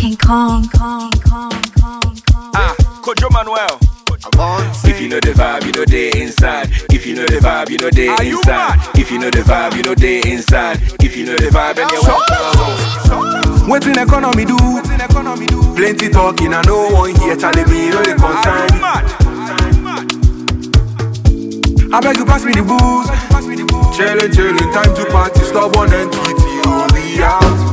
King Kong. Kong, Kong, Kong, Kong. Ah, Kojo Manuel. If you know the vibe, you know they inside. If you know the vibe, you know they Are you inside. mad? If you know the vibe, you know they inside. If you know the vibe, and you want Wetin economy do? Plenty talking, I no one here telling me no dey concern me. I beg you pass me the booze. Chillin', chillin', time to party. Stubborn entity, oh we out.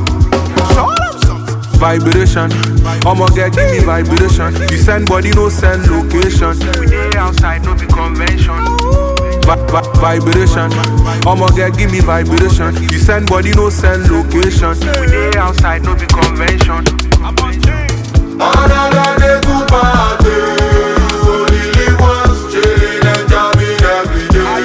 Vibration, I'ma get give me vibration. You send body, no send location. We dey outside, no be convention. Vi- vi- vibration, I'ma get give me vibration. You send body, no send location. We dey outside, no be convention. Another day to party. You only live once, chillin' and jamming every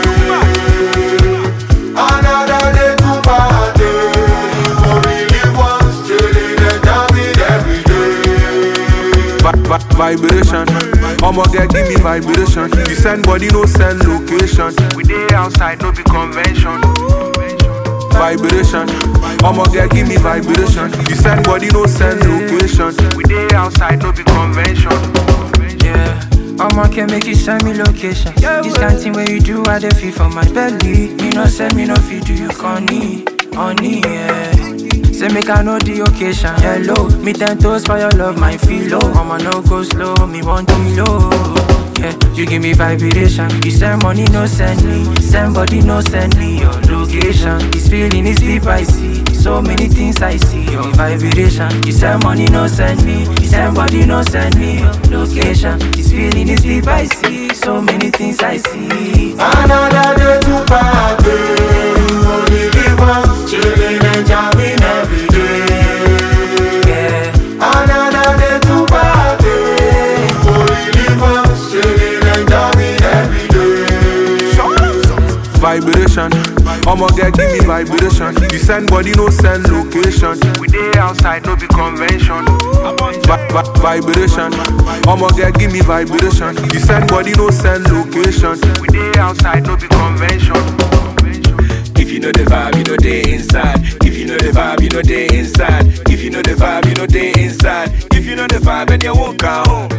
day. Another day to party. You only live once, chillin' and jamming every day. Vi- vi- Vibration, I'ma get give me vibration. You send body, no send location. We dey outside, no be convention. Vibration, I'ma get give me vibration. You send body, no send location. We dey outside, no be convention. Yeah. I'ma can make you send me location. This kind thing where you do, I dey feel for my belly. Me no send me no feed to you, honey, honey, yeah. Say make I know the occasion. Hello, me ten toes for your love, my feel low. I'ma no go slow, me want to low. Yeah, you give me vibration. You send money, no send me. Send body, no send me your location. This feeling is deep, I see. So many things I see. Your vibration. You send money, no send me. You send body, no send me your location. This feeling is deep, I see. So many things I see. Another day to party. You only live once, chillin' and jamming every day. Yeah. Another day to party. You only live once, chillin' and jamming every day. Vibration, I'ma get give me vibration. You send body, no send location. We dey outside, no be convention. Vi- vi- vibration, I'ma get give me vibration. You send body, no send location. We dey outside, no be convention. If you know the vibe, you know they inside. If you know the vibe, you know they inside. If you know the vibe, you know they inside. If you know the vibe, and you won't come home.